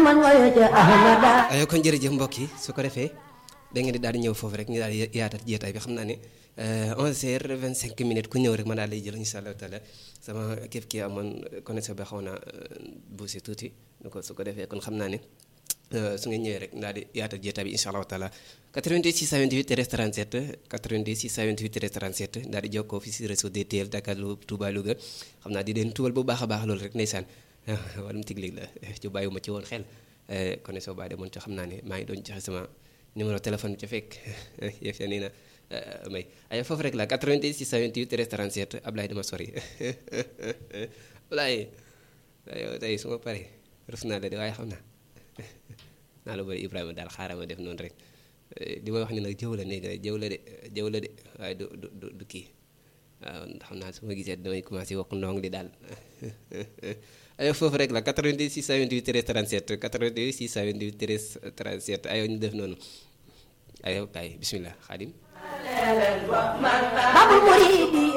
ma ngoyo ca ahmada aywa kon jërëjëf mbokk yi su ko defee da ngeen di daal di ñëw foofu rek ñu daal di yaatal jeetaay bi xam naa ne 11h25 minutes ku ñëw rek ma daal lay jël incha allah taala sama képp kii amoon connexion bi xaw naa buusi tuuti nu ko su ko defee kon xam naa ne su ngeen ñëwee rek daal di yaatal jeetaay bi incha allah taala 88 628 13 37 88 628 13 37 daal di jokkoo fi si réseau DTL Dakar Touba Louga xam naa di leen tuwal bu baax a baax loolu rek ndeysaan wàllum tiglig la ci bàyyiwuma ci woon xel connexion baa demoon ci xam naa ne maa ngi doon joxe sama numéro téléphone bi ca fekk yëf ya nii na may ay foofu rek la 88 628 13 37 Ablaye dama sori Ablaye yow tey su ma paree rus naa la de waaye xam naa naa la bëri Ibrahima daal xaaral ma def noonu rek di ma wax ni nag jëw la néegi rek jëw la de jëw la de waaye du du du kii waaw xam naa su ma gisee damay commencé wax ndong di daal ayo foofu rek la 88 628 13 37 88 628 13 37 ayo ñu def noonu ayo kay bismillah xaadim babul muridi